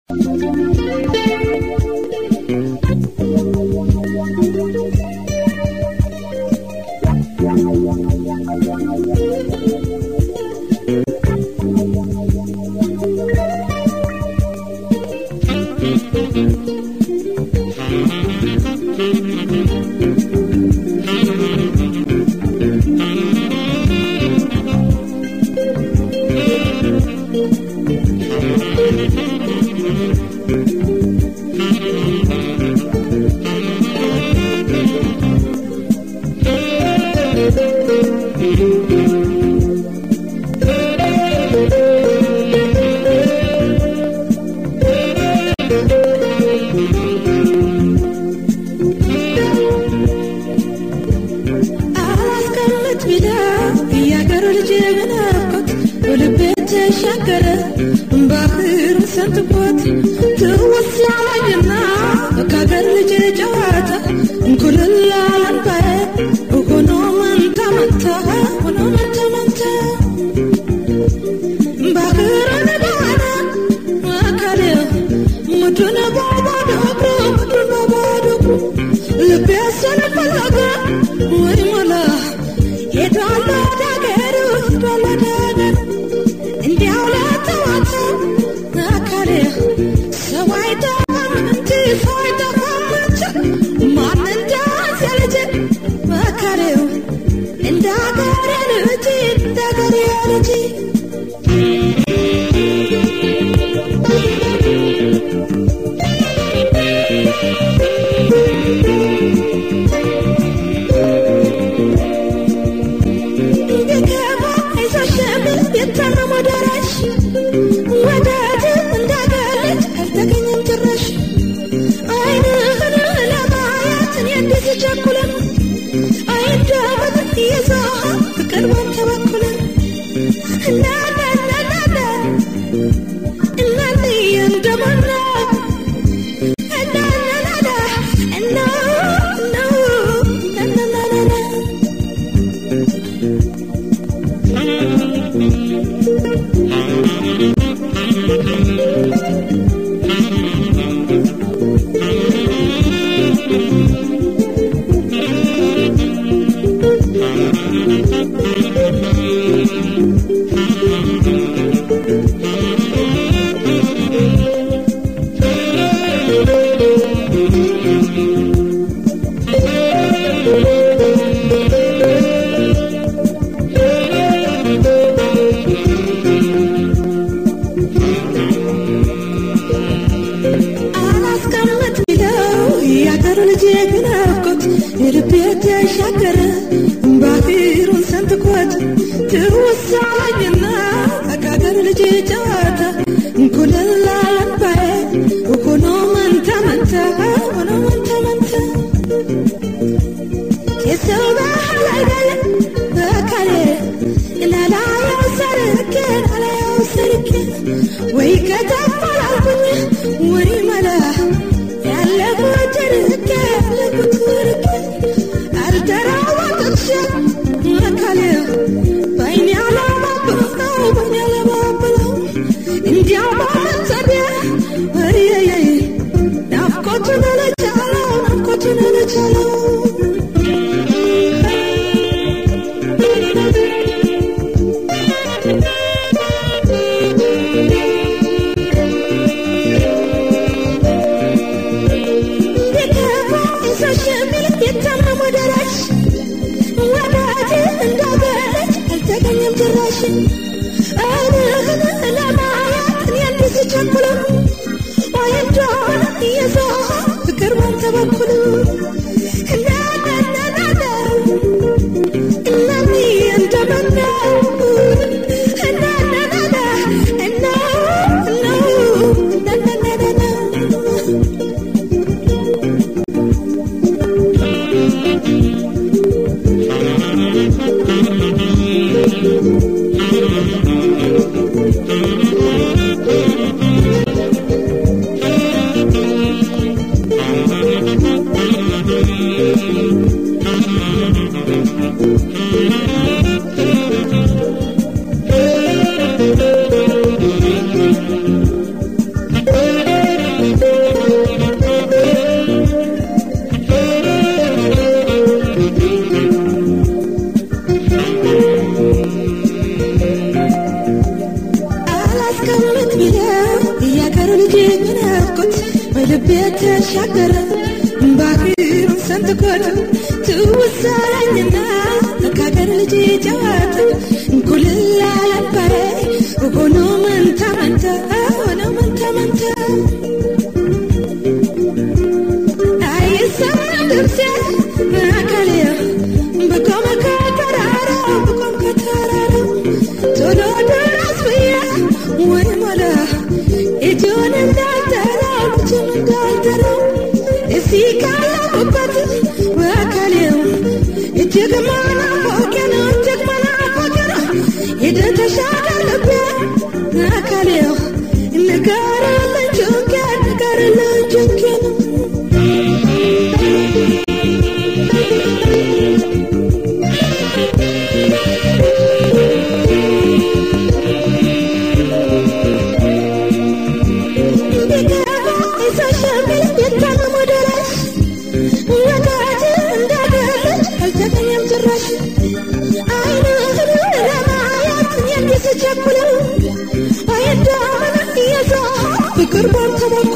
አላስቀምጥ ቢዳ የአገር ልጅ በናፍቆት በልቤ ተሻገረ ባህር ሰንጥቆት ትውስ ያለኝና ከአገር ልጅ ጨዋታ እንኩልል አለንባዬ ሆኖ መንታ መንታ ሆኖ መንታ መንታ ባህርን ባለ አካል ምድርን በባዶ እግሩ ምድርን በባዶ እግሩ ልቤ ስለፈለገ ወይ ሞላ ሄዷል ወደ አገሩ ሄዷል ወደ አገሩ እንዲያው ለተዋተ አካሌ ሰው አይጠፋም እንጂ ሰው አይጠፋም እንጂ ማን እንደዚያ በልቤ ተሻገረ ባህሩን ሰንጥቆት ትውሳለኝና ከሀገር ልጅ ጨዋታ ኩልላ ለባዬ ሆኖ መንታ መንታ ሆኖ መንታ መንታ አይሰማም ድምፄ አካሌ ብቆም ከተራራው ብቆም ከተራራው ቶሎ ድረስ ብዬ ወይ ሞላ እጁን እንዳልጠራው ልጁን እንዳልጠራው እዚህ ካለሁበት በአካሌው እጅግ መናፈቄ ነው እጅግ መናፈቄ ነው ሂድ ተሻገር ልቤ አካሌው ንገርልኝ ጭንቄ ንገርልኝ ጭንቄ ነው ፍቅር ባንተ